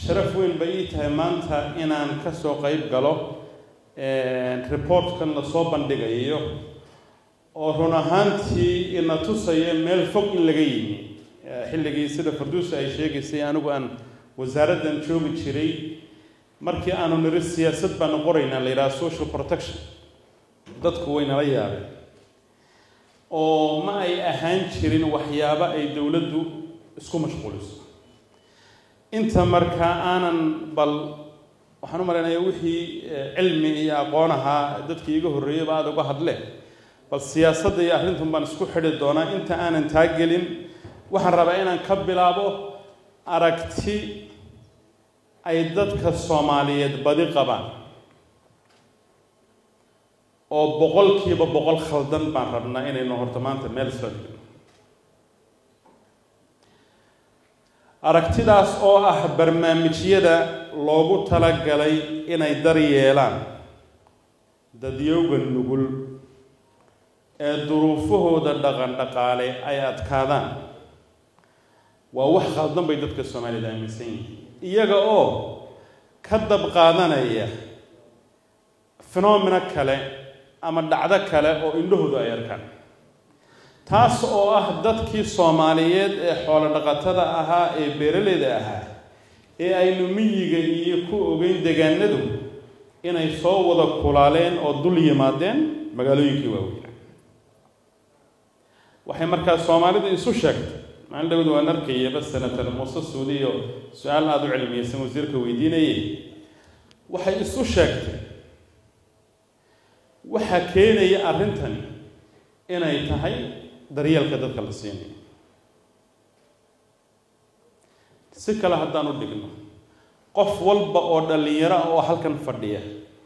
sharaf weyn bay ii tahay maanta inaan ka soo qayb galo reportkan lasoo bandhigayo oo run ahaantii ina tusaya meel fog in laga yimi xilligii sida farduusa ay sheegaysay anigu aan wasaaraddan joogi jiray markii aanu niri siyaasad baanu qoraynaa la yidhaha social protection dadku way nala yaabeen oo ma ay ahaan jirin waxyaabo ay dowladdu isku mashquuliso inta markaa aanan bal waxaan u malaynayaa wixii cilmi iyo aqoon ahaa dadkii iga horreeyeyba aada uga hadleen bal siyaasadda iyo arrintan baan isku xidhi doonaa inta aanan taa gelin waxaan rabaa inaan ka bilaabo aragti ay dadka soomaaliyeed badi qabaan oo boqolkiiba boqol khaldan baan rabnaa inaynu horta maanta meel isla dhigno aragtidaas oo ah barnaamijyada loogu talagalay inay dar yeelaan dadyowga nugul ee duruufahooda dhaqan dhaqaale ay adkaadaan waa wax khaldan bay dadka soomaaliyed aaminsan yihiin iyaga oo ka dab qaadanaya phenomena kale ama dhacdo kale oo indhahoodu ay arkaan taas oo ah dadkii soomaaliyeed ee xoolo dhaqatada ahaa ee beeraleyda ahaa ee aynu miyiga iyo ku ogeyn degaanadu inay soo wada kulaaleen oo dul yimaadeen magaalooyinkii waaweynaa waxay markaa soomaalidu isu sheegtay maalin dhawad waan arkayaba senator muuse suudiyo su-aal aada u cilmiyeysan wasiirka weydiinayay waxay isu sheegtay waxaa keenaya arrintani inay tahay daryeelka dadka la siinayo si kale haddaan u dhigno qof walba oo dhallinyaro ah oo halkan fadhiya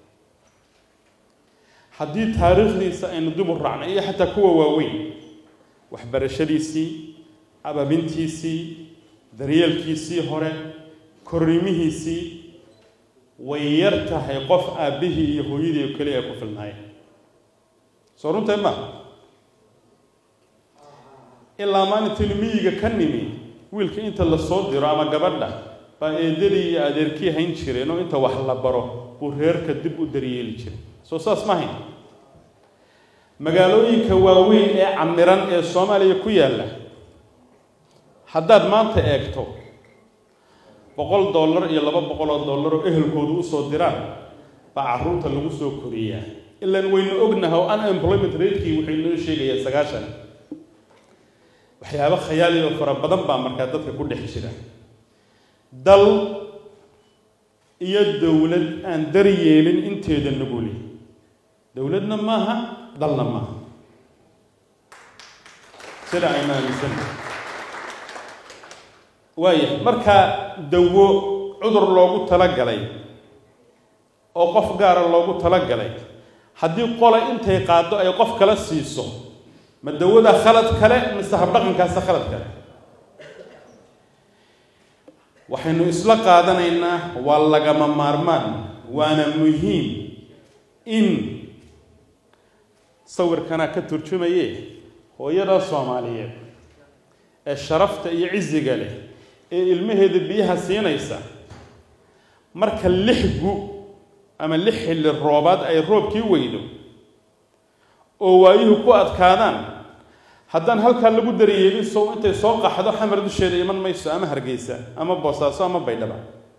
haddii taariikhdiisa aynu dib u raacno iyo xataa kuwa waaweyn waxbarashadiisii ababintiisii daryeelkiisii hore korrimihiisii way yar tahay qof aabbihii iyo hooyadii oo keliya ay ku filnaayeen soo runtay ma ilaa maalintaynu miyiga ka nimi wiilka inta la soo diro ama gabadha baa eedadii iyo adeerkii hayn jireen oo inta wax la baro buu reerka dib u daryeeli jiray soo saas ma hayn magaalooyinka waaweyn ee camiran ee soomaaliya ku yaalla haddaad maanta eegto boqol dollar iyo laba boqol oo dollar oo ehelkoodu usoo diraan baa carruurta lagu soo koriyaa ilaan waynu ognaha oo unemployment ratekii wuxuu inoo sheegayaa sagaashan waxyaabo khayaali oo fara badan baa markaa dadka ku dhex jira dal iyo dowlad aan daryeelin inteeda nuguli dowladna maaha dalna maaha sida aynu aaminsanna waaya markaa dawo cudur loogu talagalay oo qof gaara loogu talagalay haddii qola intay qaaddo ay qof kala siiso ma dawada khalad kale mise habdhaqankaasa khalad kale waxaynu isla qaadanaynaa waa lagama maarmaan waana muhiim in sawirkanaa ka turjumaye hooyada soomaaliyeed ee sharafta iyo cisiga leh ee ilmaheeda biyaha siinaysa marka lix gu ama lix xilli roobaad ay roobkii weydo oo waayuhu ku adkaadaan haddaan halkaa lagu daryeelin sow intay soo qaxdo xamar dusheeda iman mayso ama hargeysa ama boosaaso ama baydhaba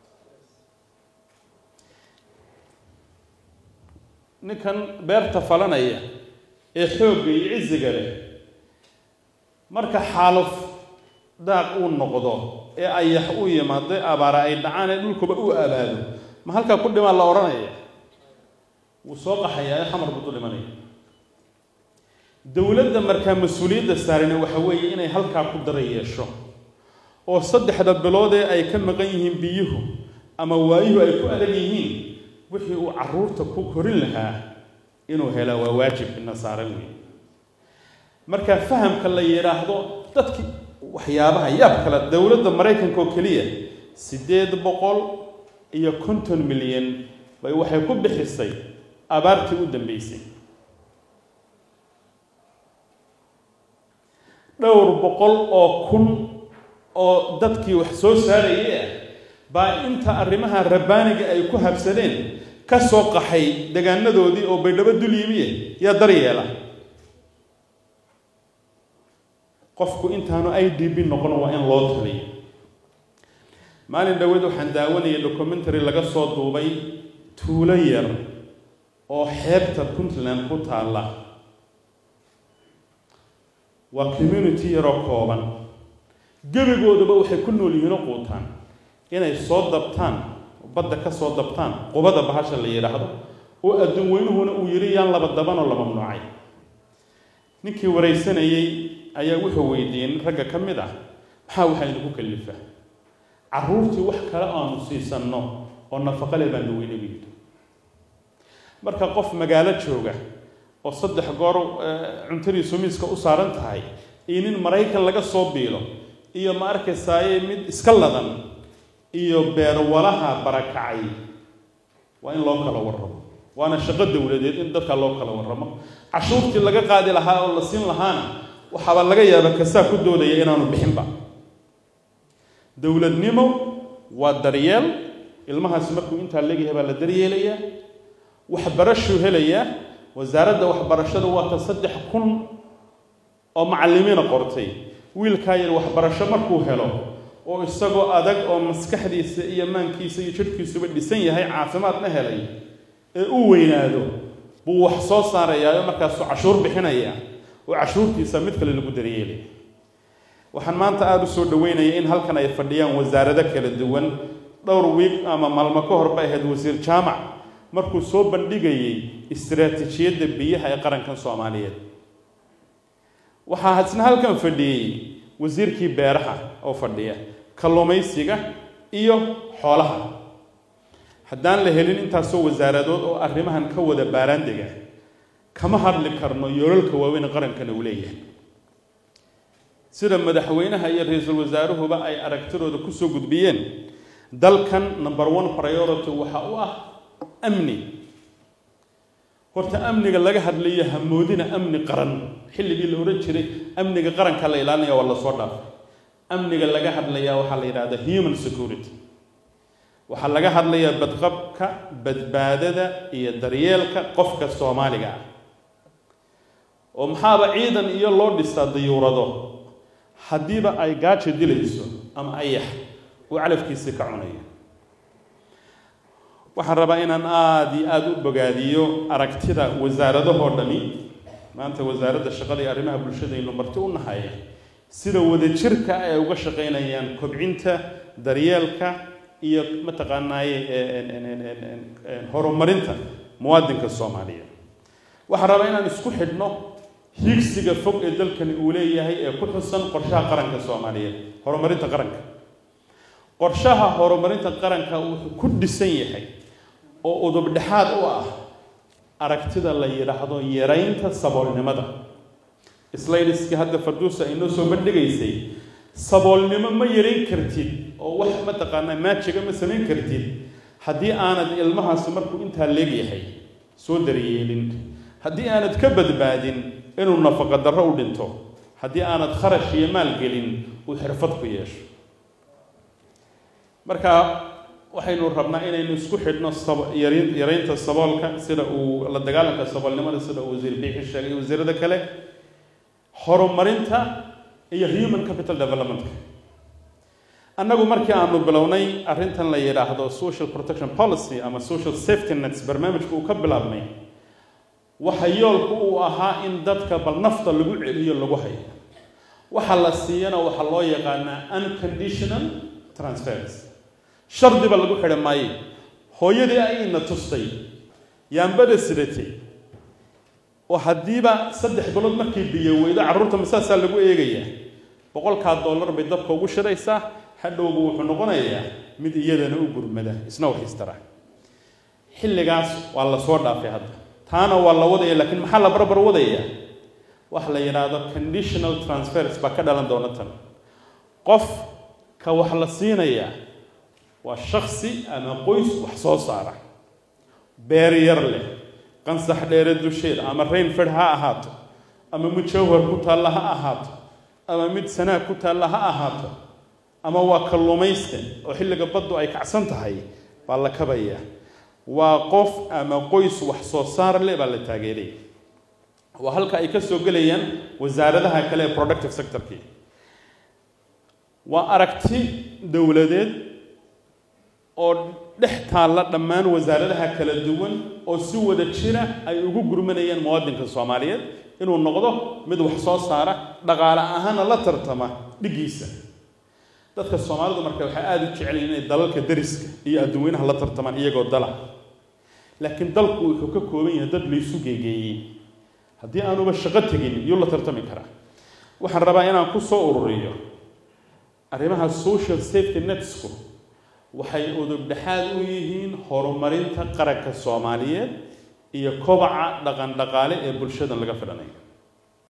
ninkan beerta falanaya ee xoogga iyo cisiga leh marka xaaluf daaq uu noqdo ee ayax u yimaado ee abaara ay dhacaan ee dhulkuba u abaado ma halkaa ku dhimaa la odhanaya wuu soo qaxayaa ee xamar buu du dhimanaya dowladda markaa mas-uuliyadda saarina waxa weeye inay halkaa ku dara yeesho oo saddexda biloodee ay ka maqan yihiin biyuhu ama waayuhu ay ku adag yihiin wixii uu carruurta ku korin lahaa inuu helaa waa waajib ina saaran weeye marka fahamka la yidhaahdo dadki waxyaabaha yaab kale dowladda maraykanka oo keliya siddeed boqol iyo konton milyan bay waxay ku bixisay abaartii u dambeysay dhowr boqol oo kun oo dadkii wax soo saarayay ah baa inta arrimaha rabbaaniga ay ku habsadeen ka soo qaxay degaanadoodii oo baydhabo dul yimiye yaa daryeela qofku intaanu i d b noqon waa in loo taliyo maalin dhaweed waxaan daawanayay documentary laga soo duubay tuulo yar oo xeebta puntland ku taalla waa community yaroo kooban gebigoodaba waxay ku nool yihiin oo quutaan inay soo dabtaan badda ka soo dabtaan qubada bahasha la yidhaahdo oo adduun weynuhuna uu yidhi yaan laba dabanoo la mamnuucay ninkii waraysanayey ayaa wuxuu weydiiyey nin ragga ka mid ah maxaa waxaa inagu kalifa carruurtii wax kale aanu siisanno oo nafaqo leh baanu weynagu yidhi marka qof magaalo jooga oo saddex goor cuntadiisu miiska u saaran tahay iyo nin maraykan laga soo biilo iyo ma arkaysaaye mid iska ladan iyo beerwalaha barakacay waa in loo kala warramo waana shaqo dowladeed in dadka loo kala warramo cashuurtii laga qaadi lahaa oo la siin lahaana waxaaba laga yaaba kasaa ku doodaya inaanu bixinba dowladnimo waa daryeel ilmahaasi markuu intaa leegyahay baa la daryeelayaa waxbarashuu helayaa wasaaradda waxbarashada waa ta saddex kun oo macallimiina qortay wiilkaa yar waxbarasho markuu helo oo isagoo adag oo maskaxdiisa iyo maankiisa iyo jidhkiisuba dhisan yahay caafimaadna helay ee u weynaado buu wax soo saarayaa oo markaasuu cashuur bixinaya oo cashuurtiisa mid kale lagu daryeelaya waxaan maanta aada u soo dhaweynaya in halkan ay fadhiyaan wasaarado kala duwan dhowr wiig ama maalmo ka hor bay ahayd wasiir jaamac markuu soo bandhigayey istiraatiijiyadda biyaha ee qarankan soomaaliyeed waxaa isna halkan fadhiyey wasiirkii beeraha oo fadhiya kalluumaysiga iyo xoolaha haddaan la helin intaasoo wasaaradood oo arrimahan ka wada baaraandega kama hadli karno yoolalka waaweyn qarankana uu leeyahay sida madaxweynaha iyo ra-iisul wasaaruhuba ay aragtidooda kusoo gudbiyeen dalkan number one priority waxa u ah amni horta amniga laga hadlayo hamoodina amni qaran xilligii la odhan jiray amniga qaranka la ilaalinaya waa lasoo dhaafay amniga laga hadlayaa waxaa la yidhahda human security waxaa laga hadlayaa badqabka badbaadada iyo daryeelka qofka soomaaliga ah oo maxaaba ciidan iyo loo dhistaa dayuurado haddiiba ay gaajo dilayso ama ayax uu calafkiisii ka cunayo waxaan rabaa inaan aada iyo aada u bogaadiyo aragtida wasaaradahoo dhami maanta wasaaradda shaqada iyo arrimaha bulshadaynu marti u nahaya sida wadajirka ay uga shaqaynayaan kobcinta daryeelka iyo mataqaanaaye horumarinta muwaadinka soomaaliyeed waxaan rabaa inaan isku xidhno higsiga fog ee dalkani uu leeyahay ee ku xusan qorshaha qaranka soomaaliyeed horumarinta qaranka qorshaha horumarinta qaranka wuxuu ku dhisan yahay oo udubdhexaad u ah aragtida la yidhaahdo yaraynta saboolnimada slaydiskii hadda farduusa ay noo soo bandhigaysay saboolnimo ma yarayn kartid oo wax mataqaanaa maajiga ma samayn kartid haddii aanad ilmahaasi markuu intaa leegyahay soo daryeelin haddii aanad ka badbaadin inuu nafaqa darro u dhinto haddii aanad kharash iyo maal gelin uu xirfad ku yeesho marka waxaynu rabnaa inaynu isku xidhno yaraynta saboolka sida uu la dagaalanka saboolnimada sida uu wasiir biixi sheegay wasiirada kale horumarinta iyo human capital developmentka annagu markii aanu bilownay arrintan la yidhaahdo social protection policy ama social safety nets barnaamijka uu ka bilaabmay waxa yoolku uu ahaa in dadka bal nafta lagu celiyo lagu hayo waxa la siiyana waxaa loo yaqaanaa unconditional transfers shardiba lagu xidhi maayo hooyadii ayna tustay yaambada sidatay oo haddiiba saddex bilood markay biyo weydo carruurta masaasaa lagu eegayaa boqolkaa dollar bay dabka ugu shiraysaa hadhowba wuxuu noqonayaa mid iyadana u gurmada isna wax istara xilligaas waa la soo dhaafay hadda taana waa la wadaya laakiin maxaa la barbar wadaya waxa la yidhaahdo conditional transfers baa ka dhalan doona tan qof ka wax la siinayaa waa shaksi ama qoys wax soo saara beer yar leh qansax dheere dusheed ama rainford ha ahaato ama mid jawhar ku taalla ha ahaato ama mid sanaag ku taalla ha ahaato ama waa kalluumayste oo xilliga baddu ay kacsan tahay baa la kabaya waa qof ama qoys wax soo saar leh baa la taageeraya waa halka ay ka soo gelayaan wasaaradaha kale ee productive sectorkii waa aragti dowladeed oo dhex taalla dhammaan wasaaradaha kala duwan oo si wada jira ay ugu gurmanayaan muwaadinka soomaaliyeed inuu noqdo mid wax soo saara dhaqaale ahaana la tartama dhiggiisa dadka soomaalidu marka waxay aada u jecel yihin inay dalalka dariska iyo adduweynaha la tartamaan iyagoo dala laakiin dalku wuxuu ka kooban yahay dad laysu geegeeyey haddii aanuba shaqo tegin yuu la tartami karaa waxaan rabaa inaan ku soo ururiyo arrimaha social safety netsku waxay udub dhexaad u yihiin horumarinta qaranka soomaaliyeed iyo kobaca dhaqan dhaqaale ee bulshadan laga fidhanayo